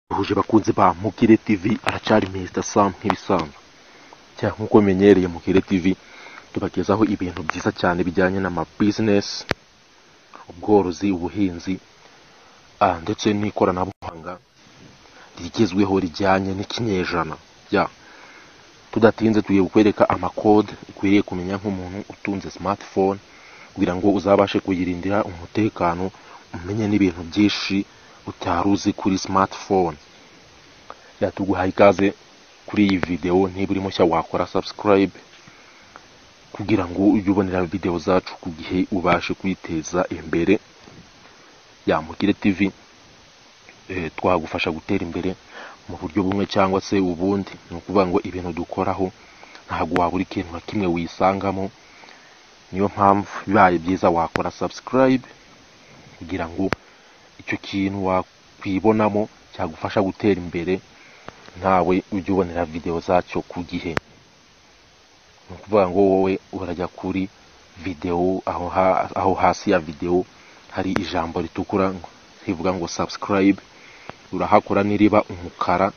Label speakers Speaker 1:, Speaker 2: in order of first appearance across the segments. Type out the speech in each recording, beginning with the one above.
Speaker 1: muhuje bakunzi ba mugire tv aracyari mr sam nk'ibisanzwe cyangwa nk'uko bimenyereye mugire tv tubagezaho ibintu byiza cyane bijyanye n'amabizinesi ubworozi ubuhinzi ah, ndetse n'ikoranabuhanga rigezweho rijyanye n'ikinyejana ya tudatinze tugiye kukwereka amakode ukwiriye kumenya nk'umuntu utunze smartphone kugira ngo uzabashe kuyirindira umutekano umenye n'ibintu byinshi utari uzi kuri smartphone yatuguhaye ikaze kuri iyi videwo niba uri mushya wakora subscribe kugira ngo ujye ubonera videwo zacu ku gihe ubashe kwiteza imbere yamugire tv eh, twagufasha gutera imbere mu buryo bumwe cyangwa se ubundi ni ukuvuga ngo ibintu dukoraho ntabwo wabura ikintu na kimwe wisangamo niyo mpamvu bibaye byiza wakora subscribe kugira ngo icyo kintu wakwibonamo cyagufasha gutera imbere nawe ujye ubonera videwo zacyo ku gihe ni ukuvuga ngo wowe urajya kuri videwo aho, ha- aho hasi ya videwo hari ijambo ritukura ngo- rivuga ngo subscribe urahakora n'iriba umukara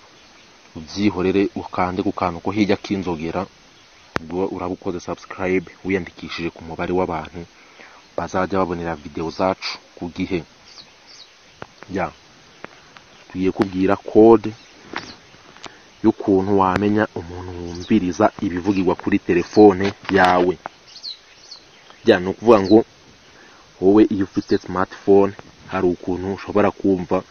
Speaker 1: ubyihorere ukande ku kantu ko hirya k'inzogera ubwo uraba ukoze subscribe wiyandikishije ku mubare w'abantu bazajya babonera videwo zacu ku gihe ya tugiye kubwira kode y'ukuntu wamenya umuntu wumviriza ibivugirwa kuri telefone yawe bya ni ukuvuga ngo wowe iyo ufite smartphone hari ukuntu ushobora kumva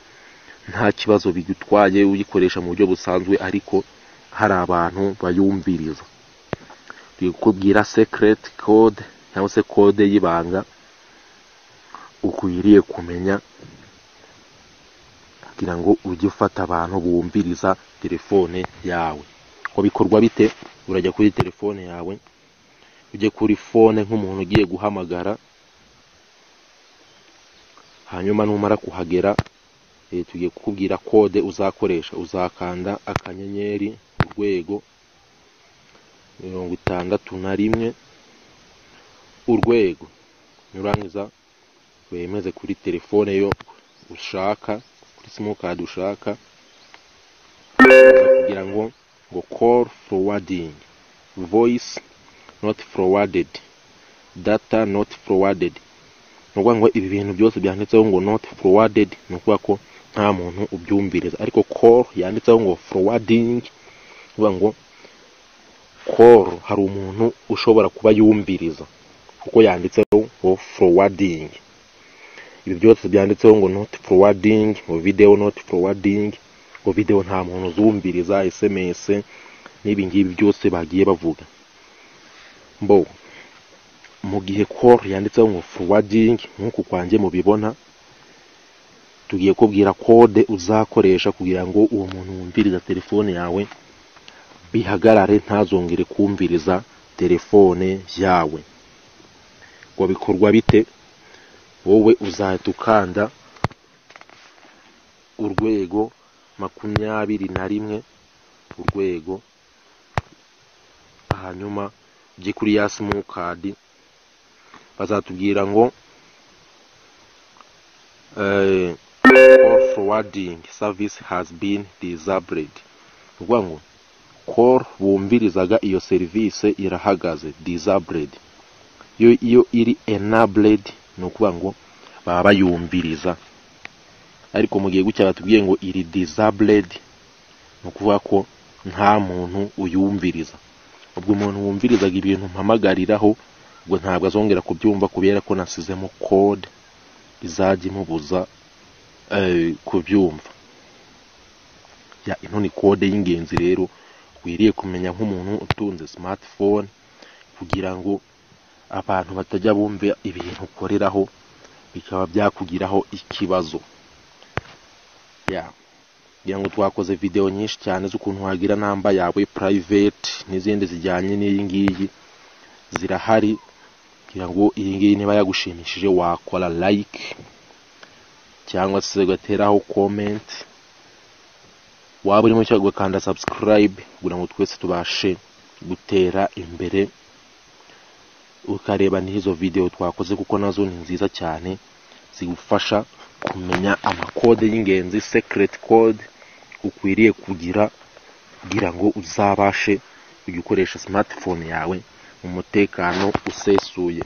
Speaker 1: nta kibazo bigutwaye uyikoresha mu buryo busanzwe ariko hari abantu bayumviriza turi kukubwira secret code cyangwa se kode y'ibanga ukwiriye kumenya kugira ngo ujye ufata abantu bumviriza telefone yawe ngo bikorwa bite urajya kuri telefone yawe ujye kuri fone nk'umuntu ugiye guhamagara hanyuma numara kuhagera eh, tugiye kukubwira kode uzakoresha uzakanda akanyenyeri urwego mirongo itandatu na rimwe urwego nurangiza wemeze kuri telefone yo ushaka kuri simukadi ushaka kugira ngo ngo call forwarding voice not forwarded data not forwarded ni ukuvuga ngo ibi bintu byose byanditseho ngo not forwarded ni ukuvuga ko nta muntu ubyumviriza ariko call yanditseho ngo forwarding ni ukuvuga ngo call hari umuntu ushobora kuba yumviriza kuko yanditseho ngo forwarding ibi byose byanditseho ngo not forwarding ngo video not forwarding ngo video nta muntu uzumviriza sms n'ibi ngibi byose bagiye bavuga mbo mu gihe call yanditseho ngo forwarding nk'uku kwanjye mubibona tugiye kubwira kode uzakoresha kugira ngo uwo muntu wumviriza telefone yawe bihagarare ntazongere kumviriza telefone yawe ngo bikorwa bite wowe uzahita ukanda urwego makumyabiri na rimwe urwego hanyuma ujye kuri ya simukadi bazatubwira ngo eh, call forwarding service has been disabled ni ukuvuga ngo call bumvirizaga iyo serivisi irahagaze disabled yo iyo iri enabled ni ukuvuga ngo baba bayumviriza ariko mu gihe gutya batubwiye ngo iri disabled ni ukuvuga ko nta muntu uyumviriza ubwo umuntu wumvirizaga ibintu mpamagariraho ubwo ntabwo azongera kubyumva kubera ko nasizemo code izajya imubuza eh, kubyumva ya ino ni kode y'ingenzi rero ukwiriye kumenya nk'umuntu utunze smartphone kugira ngo abantu batajya bumva ibintu ukoreraho bikaba byakugiraho ikibazo ya kugira ngo twakoze videwo nyinshi cyane z'ukuntu wagira namba yawe private n'izindi zijyanye n'iyi ngiyi zirahari kugira ngo iyi ngiyi niba yagushimishije wakora like cyangwa se ugateraho comment waba urimo cyangwa ugakanda subscribe kugira ngo twese tubashe gutera imbere ukareba n'izo videwo twakoze kuko nazo ni nziza cyane zigufasha kumenya amakode y'ingenzi secret code ukwiriye kugira kugira ngo uzabashe gukoresha smartphone yawe mu mutekano usesuye